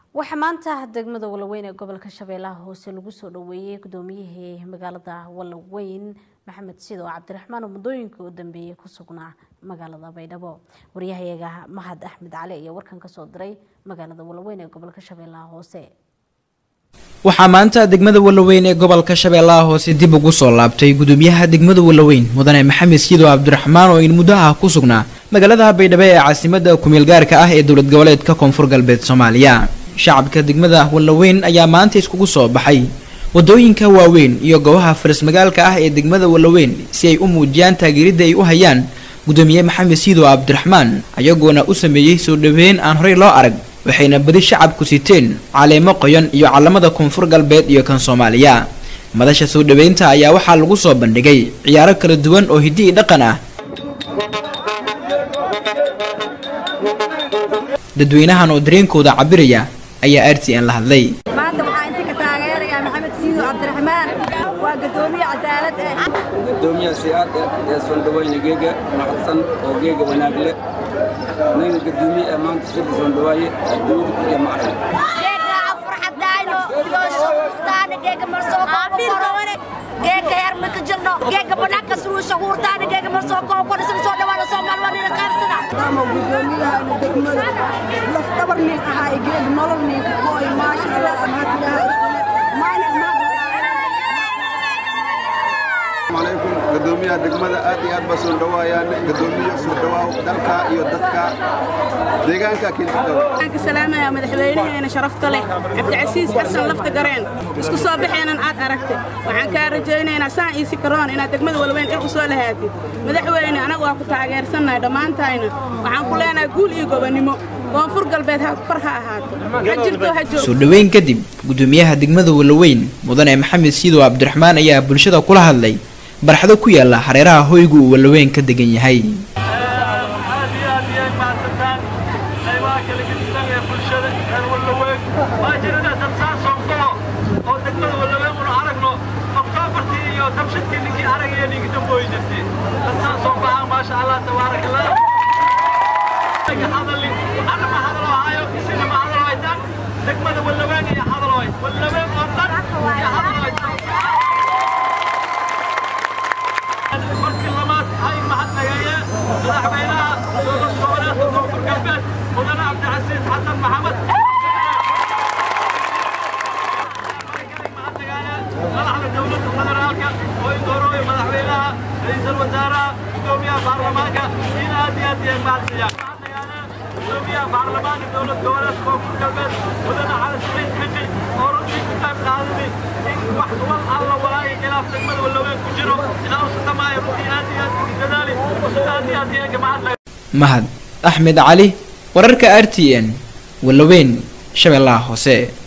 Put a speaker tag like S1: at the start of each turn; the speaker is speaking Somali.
S1: waxaa maanta degmada walaweyn ee gobolka shabeellaha hoose lagu soo dhaweeyey gudoomiyihii magaalada walaweyn maxamed sido cabdiraxmaan oo muddooyinka u dambeeyey ku sugnaa magaalada baydhabo waryahayaga mahad axmed cali ayaa warkan kasoo diray magaalada walaweyn ee gobolka shabeellaha hoose
S2: waxaa maanta degmada walaweyn ee gobolka shabeellaha hoose dib ugu soo laabtay gudoomiyaha degmada walaweyn mudane maxamed siido cabdiraxmaan oo in muddo ah ku sugnaa magaalada baydhabo ee caasimada kumeel gaarka ah ee dowlad goboleedka koonfur galbeed soomaaliya shacabka degmada walaweyn ayaa maanta iskugu soo baxay wadooyinka waaweyn iyo goobaha faras magaalka ah ee degmada walaweyn si ay u muujiyaan taageeridda ay u hayaan gudoomiye maxamed siido cabdiraxmaan ayagoona u sameeyey soo dhaweyn aan horey loo arag waxayna badi shacabku siteen caleemo qoyan iyo calamada koonfur galbeed iyo kan soomaaliya madasha soo dhaweynta ayaa waxaa lagu soo bandhigay ciyaaro kala duwan oo hiddi i dhaqan ah dadweynahan oo dareenkooda cabiraya ayaa r t n la hadlay
S3: maanta waxaa inta ka taageerayaa maxamed siido cabdiraxmaan waa gadoomiye cadaalad eh
S4: gudoomiyaha si-aad ee soondhaweyne geega macadsan oo geega wanaag leh nin gudoomiye ee maanta sida soondhawaaye adduunyada iyo macrag
S3: geega heer ma ka jirno geega banaanka suruusha huurtaana geega mar soo koo kodhisan soo dhawaada soomaal waa nina qaarsada
S5: dama gudoomiyaha degmada laf dhabar nin ahaa geeg nolol ninka kooy maasha allah
S6: alaykum gadoomiyaha degmada aad iyo aad baa soo dhawaayaan gadoomiye soo dhawaaw dalka iyo dadka deegaanka
S5: waxaan ka salaamayaa madaxweynaheena sharafta leh cabdicasiis xasan lafta gareen isku soo baxeenan aad aragtay waxaan kaa rajaynaynaa saan iisi karoon inaad degmada walweyn il u soo lahaatid madaxweyne anagu waa ku taageersannahay dhammaantayna waxaan ku leenahay guul iyo gobonnimo koonfur galbeed ha kor ha ahaato ha jirto ha joog
S2: soo dhaweyn kadib gudoomiyaha degmada walaweyn mudane maxamed siido cabdiraxmaan ayaa bulshada kula hadlay barxado ku yaala hareeraha hoygu uu walaweyn ka degan yahay
S7: aad iyo aad iyay mahadsantaan qaybaha kala gedisan ee bulshada reer wallaweyn waa jirada samsaasoo golo oo degmada wallaweyn unu aragno oktoobartii iyo tabshidkii ninkii aragaya ninkii dambooyi jirtay samsaasoo baxa maasha allah tabaarak allah hadali waxaana ma hadalo hayo isina ma hadalo haytaan degmada wallaweyn iyo hadalo hay wallaweyn oo dhan iyo hadalo haytaan markii labaad hay mahadnagaye madaxweynaha dowlad goboleedka koonfur galbeed mudane cabdicasiis xasan maxamed madaxda dowladda federaalka oo indoorooya madaxweynaha ra'iisul wasaaraha gudoomiyaha baarlamaanka in aad iyo aad iyo mahadsiiyaan gudoomiyaha baarlamaanka dowlad goboleedka koonfur galbeed mudane cali saciid xiji oo runtii ku qayb qaadani in wax wal alla walaayo khilaaf degmada wallaweyn ku jiro inaa u satamaayo runtii aad iyo aad ugu dadaali usuga aad iyo aad iyo gamacad
S2: mahad axmed cali wararka r t n walaweyn shabeellaha hoose